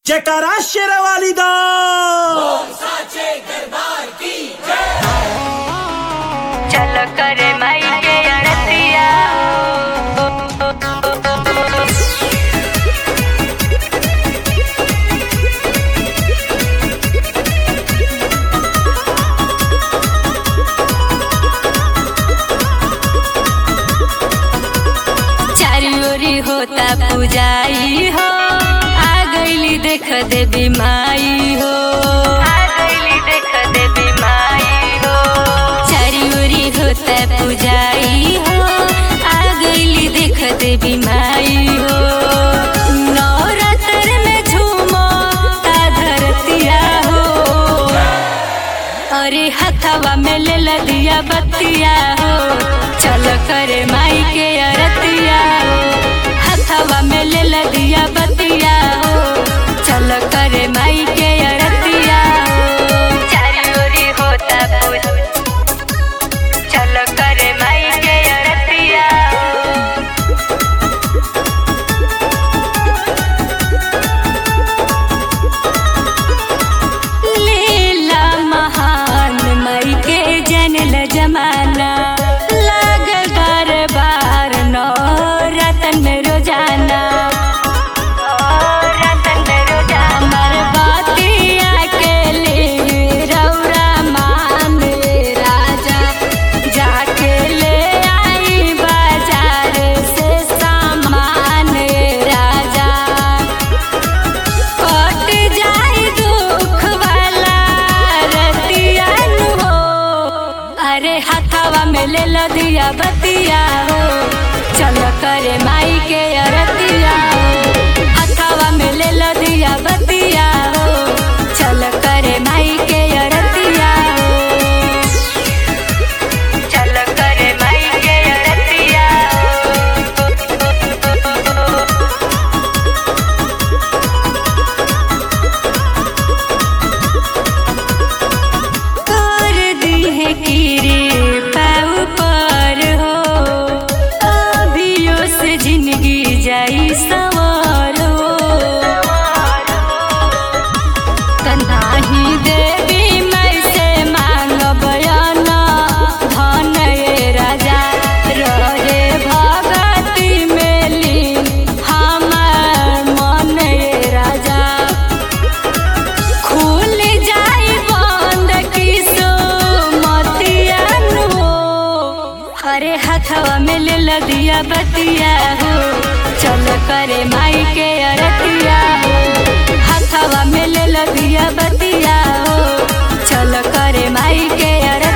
जयकारा शेरवाली दा चलो करे माई के अड़तिया चारी ओरी होता पुजाई हो आ गईली देख देवी माई हो आ गईली देख देवी माई हो चारी ओरी होता पुजाई हो आ गईली देख देवी माई हो नवरात्र में झूमो ता धरतिया हो अरे हथवा में ले ला दिया बत्तिया हो चल करे माई के अरतिया हो हथवा में ले ला दिया बत्तिया हो चल करे माई के अरतिया हो चारी ओरी होता पूज चल करे माई के अरतिया हो लीला महान मई के जनल जमाना लागल दरबार नौ रतन रोजाना रतन रोजाना हमर बातिया के लिए रौरा मान राजा जाके ले आई बाजार से सामान राजा कट जाई दुख वाला रतियन हो अरे हथवा में ले लो दिया बतिया हो चल करे माई के अरतिया हो हथवा में ले लो दिया बतिया हो चल करे माई के अरतिया हो चल करे माई के अरतिया हो कर दी है कीरे पाऊ पर हो अभियो से जिंदगी जाई सवार हो तनाही देवी मैं से मांग बयाना धन ये राजा रहे भगती में लीन हमार मन ये राजा खुल जाई बंद किसो मतियन हो हरे हथवा में ले ला दिया बतिया हो चल करे माई के अरतिया हो हथवा में ले ला दिया बतिया हो चल करे माई के अरतिया